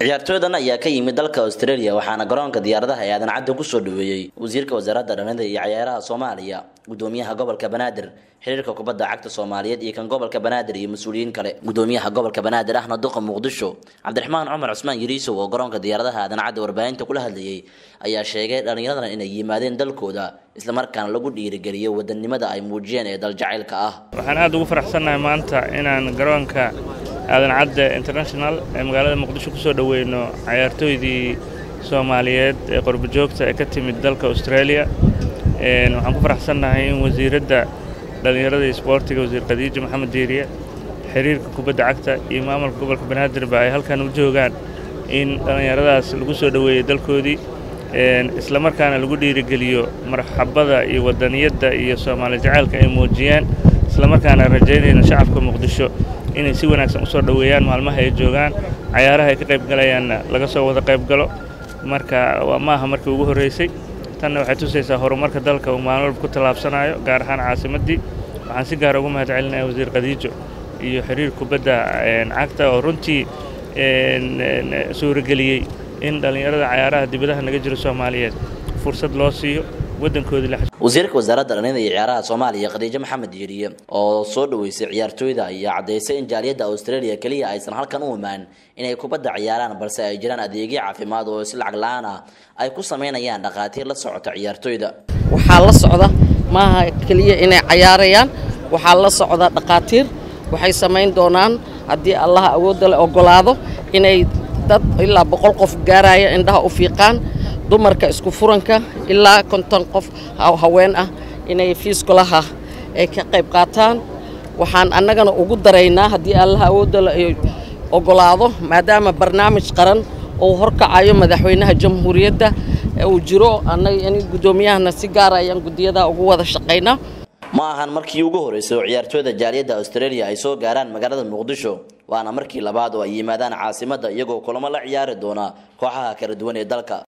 ciyaartooydan ayaa ka yimid dalka australia waxaana garoonka diyaaradaha ee aadan cadde kusoo dhaweeyey wasiirka wasaaradda dhallinyarada iyo cayaaraha soomaaliya gudoomiyaha gobolka banaadir xiriirka kubadda cagta soomaaliyeed iyo kan gobolka banaadir iyo mas-uuliyiin kale gudoomiyaha gobolka banaadir ahna duqa muqdisho cabdiraxmaan cumar cusmaan yariisow oo garoonka diyaaradaha aadan cadde warbaahinta kula hadlayay ayaa sheegay dhallinyaradan inay yimaadeen dalkooda islamarkaana lagu dhiirigeliyo wadanimada ay muujiyeen ee daljacaylka ah waxaan aada ugu faraxsannahay maanta inaan garoonka aadan cadde international ee magaalada muqdisho ku soo dhoweyno cayaartooydii soomaaliyeed ee qorbojoogta ee ka timid dalka australia waxaan ku faraxsannahay in wasiiradda dhallinyarada iyo isboortiga wasiir khadiijo maxamed diiriye xiriirka kubadda cagta iyo maamulka gobolka banaadirba ay halkan u joogaan in dhallinyaradaas lagu soo dhoweeyey dalkoodii islamarkaana lagu dhiirigeliyo marxabada iyo wadaniyadda iyo soomaali jacaylka ay muujiyeen islamarkaana rajaynayna shacabka muqdisho inay si wanaagsan u soo dhoweeyaan maalmaha ay joogaan cayaaraha ay ka qayb galayaanna laga soo wada qayb galo marka maaha markii ugu horreysay tanna waxay tusaysaa horumarka dalka uu maalin walba ku tallaabsanayo gaar ahaan caasimaddii waxaan si gaara ugu mahad celinaya wasiir khadiijo iyo xiriir kubadda cagta oo runtii suurageliyey in dhallinyarada cayaaraha dibadaha naga jiro soomaaliyeed fursad loo siiyo wasiirka wasaaradda dhallinyada iyo ciyaaraha soomaaliya khadiijo maxamed diiriye oo soo dhaweysay ciyaartooyda ayaa caddaysay in jaaliyadda australia keliya aysan halkan u imaan inay kubadda ciyaaraan balse ay jiraan adeegyo caafimaad oo si lacag la-aan ah ay ku sameynayaan dhakhaatiir la socota ciyaartooyda waxaa la socda maaha keliya inay cayaarayaan waxaa la socda dhakhaatiir waxay samayn doonaan haddii allaha awoodda le ogolaado inay dad ilaa boqol qof gaaraya indhaha u fiiqaan dumarka isku furanka ilaa konton qof haween ah inay fiiskulaha ay ka qayb qaataan waxaan annagana ugu daraynaa haddii allaha awoodda la ogolaado maadaama barnaamij qaran uu horkacayo madaxweynaha jamhuuriyadda uu jiro annaga in guddoomiyahana si gaara ayaan guddiyada ugu wada shaqaynaa ma ahan markii ugu horreysay oo ciyaartooyda jaaliyadda australia ay soo gaaraan magaalada muqdisho waana markii labaad oo ay yimaadaan caasimadda iyagoo kulamo la ciyaari doona kooxaha kala duwan ee dalka